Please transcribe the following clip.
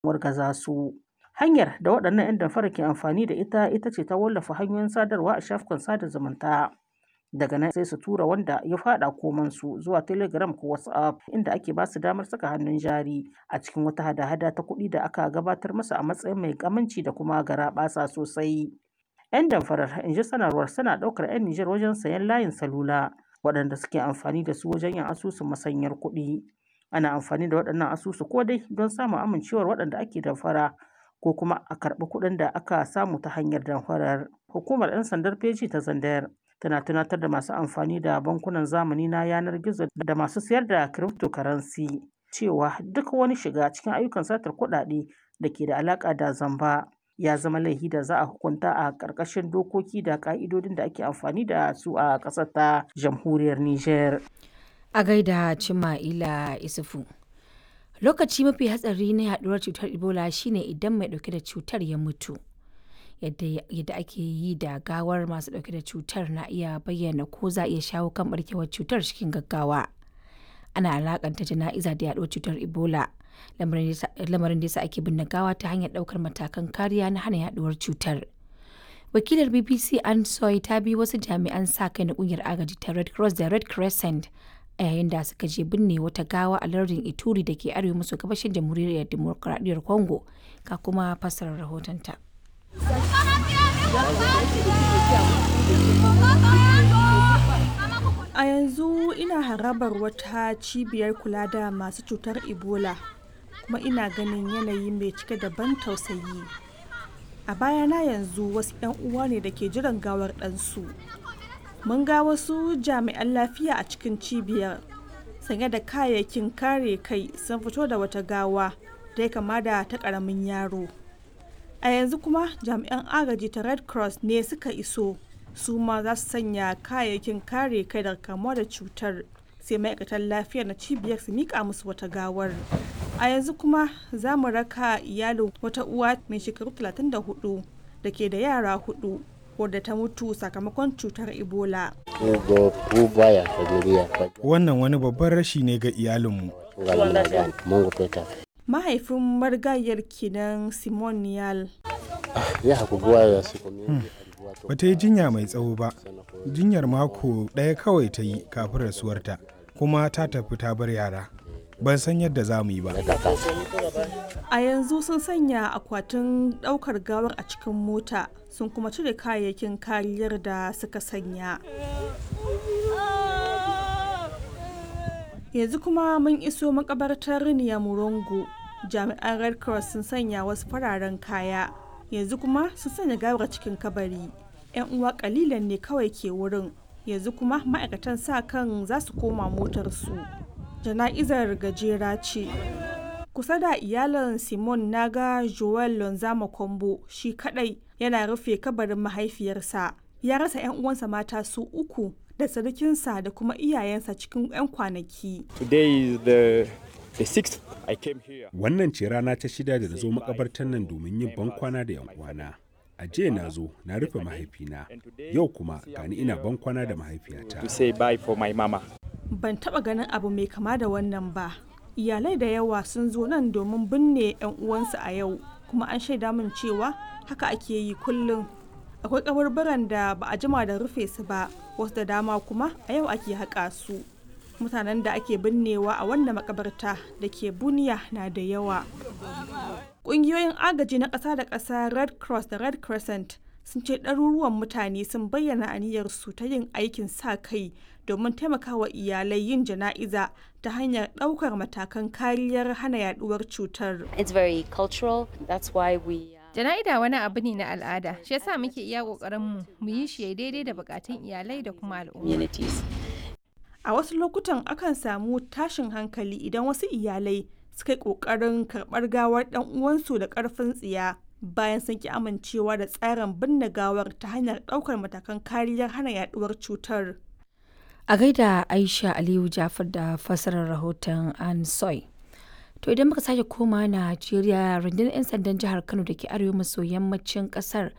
wargaza su. Hanyar da waɗannan 'yan damfara ke amfani da ita ita ce ta wallafa hanyoyin sadarwa a shafukan sada zumunta. Daga nan sai su tura wanda ya faɗa komansu zuwa Telegram ko WhatsApp inda ake ba su damar saka hannun jari a cikin wata hada-hada ta kuɗi da aka gabatar masa a matsayin mai aminci da kuma garaɓasa sosai. 'Yan damfarar in ji sanarwar suna ɗaukar 'yan Nijar wajen sayen layin salula waɗanda suke amfani da su wajen yin asusun masanyar kuɗi. Ana amfani da waɗannan asusu ko dai don samun amincewar waɗanda ake damfara ko kuma a karɓi kuɗin da aka samu ta hanyar damfarar. Hukumar 'yan sandar feji ta Zandayar tana tunatar da masu amfani da bankunan zamani na yanar gizo da masu sayar da cryptocurrency cewa duk wani shiga cikin ayyukan satar kuɗaɗe da ke da alaƙa da zamba ya zama laifi da za a hukunta a ƙarƙashin dokoki da ƙa'idodin da ake amfani da su a ƙasar ta jamhuriyar Nijar. A gaida Cima'ila Isufu. Lokaci mafi hatsari na yaduwar cutar Ebola shine idan mai ɗauke da cutar ya mutu. Yadda ake yi da gawar masu ɗauke da cutar na iya bayyana ko za a iya shawo kan barkewar cutar cikin gaggawa. Ana alakanta jana'iza da yaduwar cutar Ebola. lamarin da yasa ake binne gawa ta hanyar daukar matakan kariya na hana yaduwar cutar. Wakilar BBC Ann Soy ta bi wasu jami'an sa kai na kungiyar agaji ta Red Cross da Red Crescent a yayin da suka je binne wata gawa a lardin Ituri da ke arewa maso gabashin jamhuriyar demokuraɗiyyar Congo ka kuma fassarar rahotonta. A yanzu ina harabar wata cibiyar kula da masu cutar Ebola. kuma ina ganin yanayi mai cike da ban tausayi a bayana yanzu wasu 'yan uwa ne da ke jiran gawar ɗansu mun ga wasu jami'an lafiya a cikin cibiyar sanye da kayayyakin kare kai sun fito da wata gawa da ya kama da ta ƙaramin yaro a yanzu kuma jami'an agaji ta red cross ne suka iso su ma za su sanya kayayyakin kare kai daga kamuwa da cutar sai ma'aikatan lafiyar na cibiyar su mika musu wata gawar a yanzu kuma za mu raka iyalin wata uwa mai shekaru 34 da ke da yara hudu wadda ta mutu sakamakon cutar ebola wannan wani babban rashi ne ga iyalinmu mahaifin marigayar kenan simon niyal ba ta yi jinya mai tsawo ba jinyar mako ɗaya kawai ta yi kafin rasuwarta kuma ta tafi ta bar yara ban san yadda za mu yi ba a yanzu sun sanya akwatin ɗaukar gawar a cikin mota sun kuma cire kayayyakin kariyar da suka sanya yanzu kuma mun iso makabartar murongo jami'an red cross sun sanya wasu fararen kaya yanzu kuma sun sanya gawar cikin kabari 'yan uwa kalilan ne kawai ke wurin yanzu kuma ma'aikatan sa kan za su koma motarsu jana'izar gajera ce kusa da iyalin simon naga joel lonzama kombo shi kadai yana rufe kabarin mahaifiyarsa ya rasa 'yan uwansa mata su uku da sarkinsa da kuma iyayensa cikin 'yan kwanaki wannan ce rana ta shida da na zo makabartar nan domin yin bankwana da 'yan uwana a jiya na zo na rufe mahaifina yau kuma gani ina bankwana da mahaifiyata ban taba ganin abu mai kama da wannan ba iyalai da yawa sun zo nan domin binne 'yan uwansu a yau kuma an shaida min cewa haka ake yi kullum akwai kabarbaran da ba a jima da rufe su ba wasu da dama kuma a yau ake haƙa su mutanen da ake binnewa a wannan makabarta da ke buniya na da yawa ƙungiyoyin agaji na ƙasa da ƙasa red cross da red crescent sun ce ɗaruruwan mutane sun bayyana aniyarsu ta yin aikin sa kai domin taimakawa iyalai yin jana'iza ta hanyar ɗaukar matakan kariyar hana yaduwar cutar. It's very cultural, that's why we Jana'ida wani abu ne na al'ada, shi yasa muke iya ƙoƙarin mu mu yi shi daidai da bukatun iyalai da kuma al'umma. A wasu lokutan akan samu tashin hankali idan wasu iyalai suka yi ƙoƙarin karɓar gawar ɗan uwansu da ƙarfin tsiya bayan sun ki amincewa da tsarin binne gawar ta hanyar ɗaukar matakan kariyar hana yaduwar cutar. A gaida Aisha Aliyu Jafar da fassarar rahoton An Soy. To idan muka sake koma Najeriya rundunar 'yan sandan jihar Kano da ke arewa maso yammacin kasar